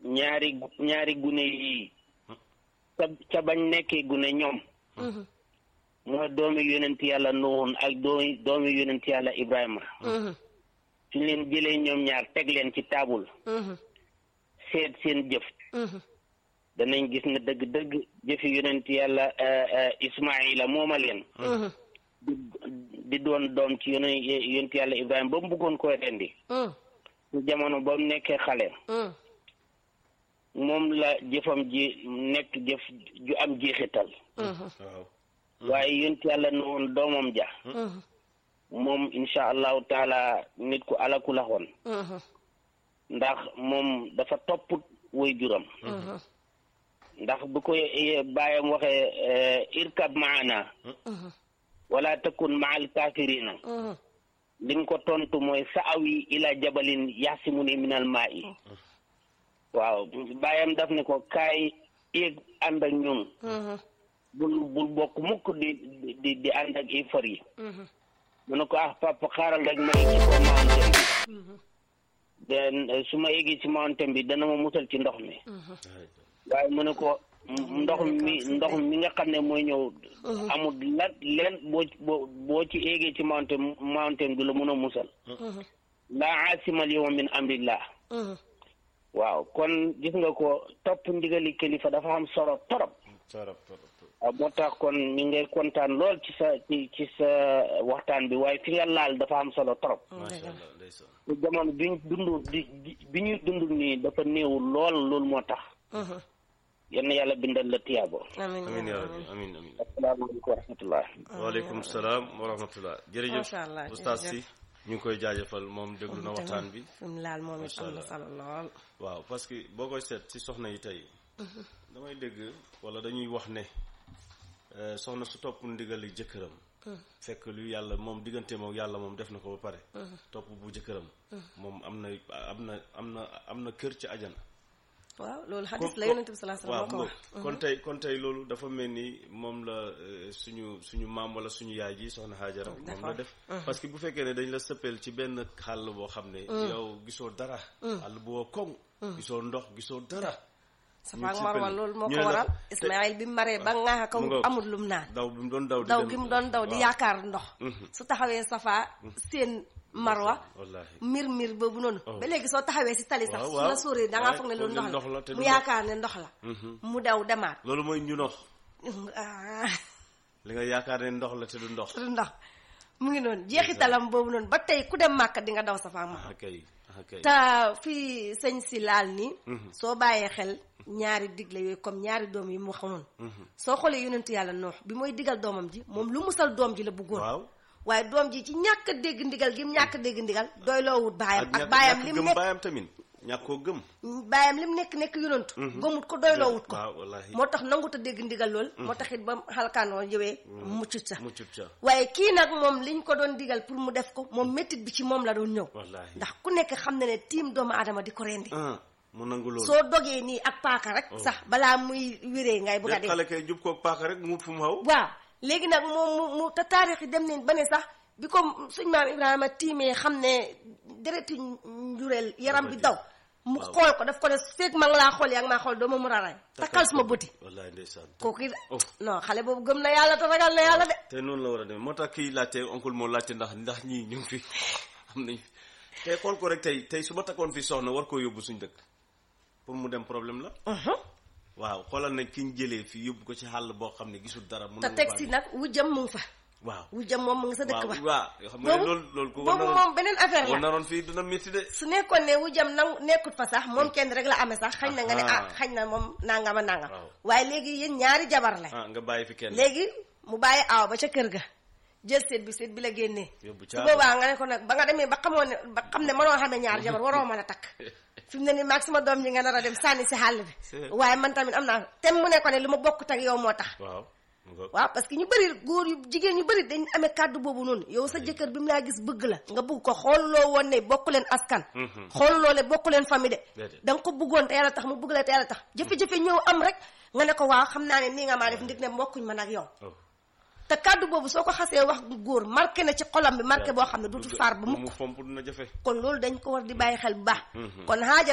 ñaari ñaari gune yii ca ca bañ nekkee gune ñoom mooy doomi yonent yàlla nuhun ak doomi doomi yonent yàlla ibrahima suñ leen jëlee ñoom ñaar teg leen ci taabul seet seen jëf danañ gis ne dëgg-dëgg jëfi yonent yàlla ismaila mooma leen di di doon doom ci yone yonent yàlla ibrahima ba mu bëggoon koy rendi ci jamono ba mu nekkee xale moom la jëfam ji nekk jëf ju am jeexital waaw waaye yonent yàlla ne woon doomam ja moom insha allahu taala nit ku alaku la woon ndax moom dafa topp woy juram ndax bu ko bàyyam waxee irkab maana wala takun maal kafirina li nga ko tontu mooy sa'awi ila jabalin yaxsimuni minal maa'i waaw bàyyam daf ne ko kaay yéeg ànd ak ñun bul bul bokk mukk di di di ànd ak ifar yi mu ne ko ah papa xaaral rek ma yegg ci kaw mountain bi den su ma yeggee ci mountain bi dana ma musal ci ndox mi waaye mu ne ko ndox mi ndox mi nga xam ne mooy ñëw amul la leen boo boo boo ci eegee ci mountain mountain bi la mun a musal laa aasimal yawma min amrillah waaw kon gis nga ko topp ndigali kilifa dafa am solo torop torop torop waaw moo tax kon ñu ngay kontaan lool ci sa ci ci sa waxtaan bi waaye fi nga laal dafa am solo trop macha allah ndeysaan te jamono bi ñu dund di bi ñuy dund nii dafa néew lool loolu moo tax yenn yàlla bindal la tiyaabo amiin amin ya rabbi amin amin asalaamaaleykum wa rahmatullah waaleykum salaam wa rahmatullah jërëjëf Macha allah, oustaz si jërëjëf. ñu ngi koy jaajëfal moom déglu na waxtaan bi fi mu laal moom it Macha am na allah. solo lool waaw parce que boo koy seet ci soxna yi tey damay dégg wala dañuy wax ne euh, soxna su topp ndigali jëkkëram fekk lu yàlla moom diggante moom yàlla moom def na ko ba pare topp bu jëkkëram moom am na am na am na am na kër ci ajana waaw loolu xadis Ko- la yonent bi sallallahu alayhi waaw wasallam moo ko wax mu kon tey kon tey loolu dafa mel ni moom la euh, suñu suñu maam wala suñu yaay ji soxna Haajara moom la Defoon. def parce que bu fekkee ne dañ la sëppeel ci benn xàll boo xam ne yow gisoo dara xàll boo koŋ gisoo ndox gisoo dara Safa ak ñu Marwa sippel- loolu moo ñu ko ne la- waral te- Ismaayil bi mu maree ba ŋaaxa kaw mu nga- amul lum naan daw bi mu doon daw di daw dem- gi mu doon daw di waaw. yaakaar ndox su taxawee Safa seen Marwa wallaahi mir mir boobu noonu Oh. ba léegi soo taxawee si tali sax Waaw, su waaw. la sóoree da ngaa Waaye foog ne foog loolu ne ndox ndox la te la du mu ndox. yaakaar ne ndox la mu daw demaat loolu mooy ñu ndox ah, li nga yaakaar ne ndox la te du ndox du ndox mu ngi noonu jeexitalam boobu noonu ba tey ku dem màkka di nga daw Safa ak Marwa ah kay ah kay te fii sëñ si laal ni soo bàyyee xel ñaari digle yooyu comme ñaari doom yi mu xamoon soo xoolee yonentu yàlla noox bi mooy digal doomam ji moom lu musal doom ji la bëggoon waaw waaye doom ji ci ñàkk a dégg ndigal gi mu ñàkk a dégg ndigal doy loowut baayam ak ñàkk- baayam ñàkk lim gëm nekk baayam tamit ñàkk koo gëm baayam lim nekk nekk yonentu gëmut ko doy loowut ko waaw wallaahi moo tax nangut a dégg ndigal lool moo tax it ba xalkaanoo ñëwee muccut sa muccut ca waaye kii nag moom liñ ko doon digal pour mu def ko moom méttit bi ci moom la doon ñëw wallaahi ndax ku nekk xam na ne tiim doomu aadama di ko rendi ah mu nangu loolu soo dogee nii ak paaka rek sax balaa muy wéree ngay bëgg a de dee xale kay jub koog paaka rek mu wut fu mu xaw waaw léegi nag moom mu mu te taarix yi dem nañ ba ne sax bi ko suñ maam Ibrahima tiimee xam ne dereti njureel yaram bi daw mu Waaw. xool ko daf ko ne feeg ma nga laa xool yaa ngi maa xool doo ma mu raray takkal suma bëti wallaahi ndeysaan kooku it Oh. non xale boobu gëm na yàlla te ragal na yàlla de te noonu la war a demee moo tax kii laajte oncle moo laajte ndax ndax ñii ñu ngi fi am nañ fi tey xool ko rek tey tey su ma takkoon fi soxna war koo yóbbu suñ dëkk pour mu dem problème la waaw xoolal nañ ki ñu jëlee fii yóbbu ko ci xàll boo xam ne gisul dara mu te nangu teg bàyyi. si nag wujjam mu ngi fa waaw wujjam moom mu ngi sa dëkk waaw ba waaw xam nga ne boobu loolu loolu ku ko boobu naroon moom beneen affaire boo la naroon fii dina métti de su nekkoon ne wujjam nangu nekkut fa sax moom kenn rek la amee sax xañ na nga ne Aha. ah xañ na moom nangama nangam Waaw. waaye léegi yéen ñaari jabar la ah nga bàyyi fi kenn léegi mu bàyyi aaw ba ca kër ga jël seet bi seet bi la génnee yóbbu su caa boobaa nga ne ko nag ba nga demee ba xamoon ne ba xam ne mënoo xamee ñaari jabar waroo mën a takk fi mu ne nii maag sama doom ji nga nar a dem sànni si xàll bi C'est- waaye man tamit am naa tem mu ne ko ne lu ma bokk tak yow moo tax waaw mu nga waaw parce que ñu bëri góor yu jigéen ñu bëri dañ amee kàddu boobu noonu yow sa jëkkër bi mu laa gis bëgg la nga bëgg ko xooluloo woon ne bokk leen askan xooluloo ne bokk leen famille de Déedéet. da nga ko bëggoon te yàlla tax mu bëgg la te yàlla tax jafe-jafe ñëw am rek nga ne ko waaw xam naa ne nii nga maa def ndig ne mbokkuñ man ak yow oh. te kàddu boobu soo ko xasee wax góor marqué na ci xolam bi marqué boo xam ne dootul faar ba mu mukk fomp dina jafe kon loolu dañ ko war di bàyyi xel bu baax kon xaaja